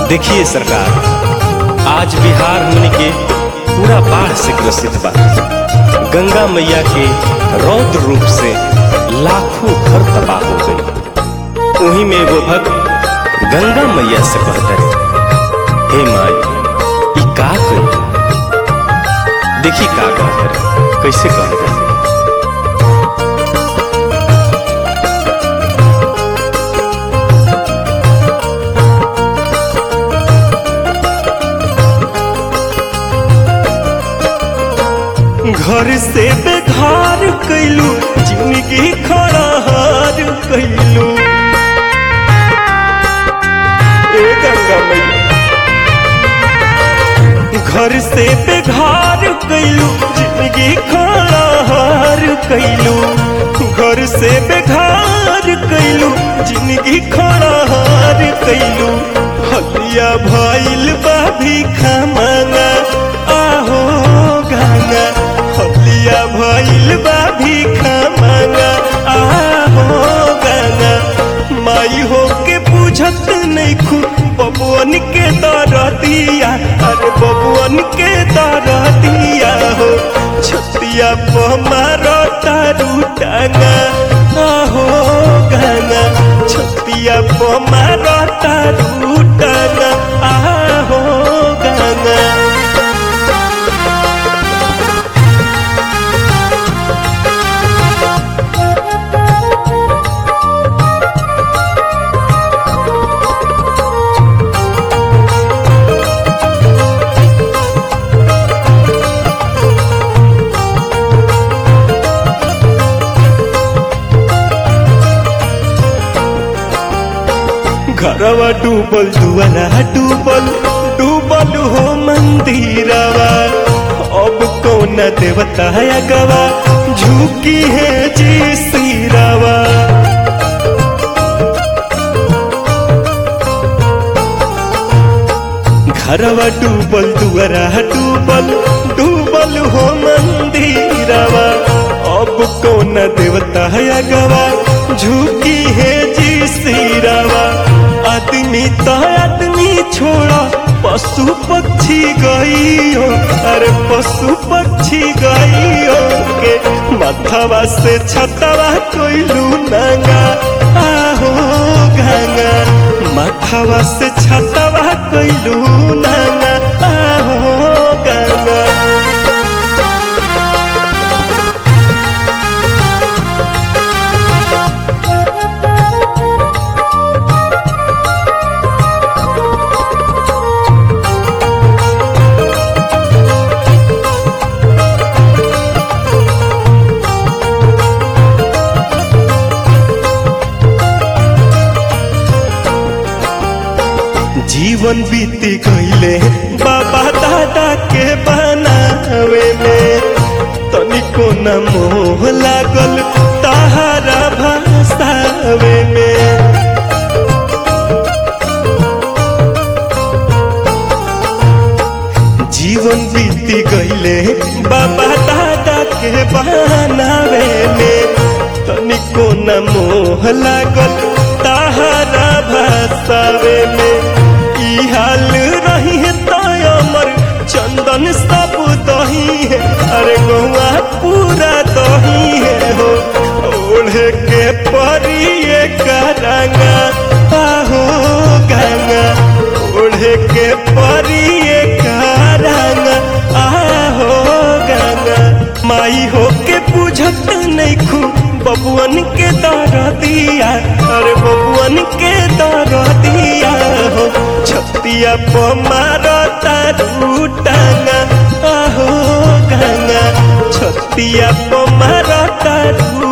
देखिए सरकार आज बिहार हमने के पूरा बाढ़ से ग्रसित बा गंगा मैया के रौद्र रूप से लाखों घर तबाह हो गई वहीं में वो भक्त गंगा मैया से कहते हे माई ई का करी देखी का कहते कैसे कहते घर से बेघर कैलू जिंदगी खड़ाहार कैलू ए गंगा मैया घर से बेघर कैलू जिंदगी खड़ाहार कैलू घर से बेघर कैलू जिंदगी खड़ाहार कैलू हलिया भइल बा भिखा मांगा आहो गंगा हलिया भइल बा भिखा मांगा आहो गंगा माई हो के पूछत नहीं खू बबुअन के दर दिया अरे बबुअन के दर दिया हो छतिया पमारो तारू टांगा आहो गंगा छतिया पमारो तारू टांगा आहो गंगा घरवा डूबल दुआरा डूबल डूबल हो मंदिरवा अब कौन देवता गवा झुकी है जी सिरवा घरवा डूबल दुआरा डूबल डूबल हो मंदिरवा अब कौन देवता गवा झुकी है जी सिरवा आदमी तो आदमी छोड़ा पशु पक्षी गईयो अरे पशु पक्षी गईयो के माथावा से छतवा कोइलू नंगा आहो गंगा माथावा से छतवा कोइलू नंगा आहो गंगा जीवन बीती गईले बाबा दादा के बनावे में तनिको न मोह लागल ताहारा भाषावे में जीवन बीती गईले बाबा दादा के बनावे में तनिको न मोह लागल ताहारा भाषावे में ई हाल रही है तो अमर चंदन सब दही है अरे गौआ पूरा दही है हो ओढ़े के परिए करंगा आहो गंगा ओढ़े के परिए करंगा आहो गंगा माई हो के बुझत नहीं खू बबुअन के दर दिया अरे बबुअन के दर दिया हो छतिया पमारो तारू टांगा आहो गंगा छतिया पमारो तारू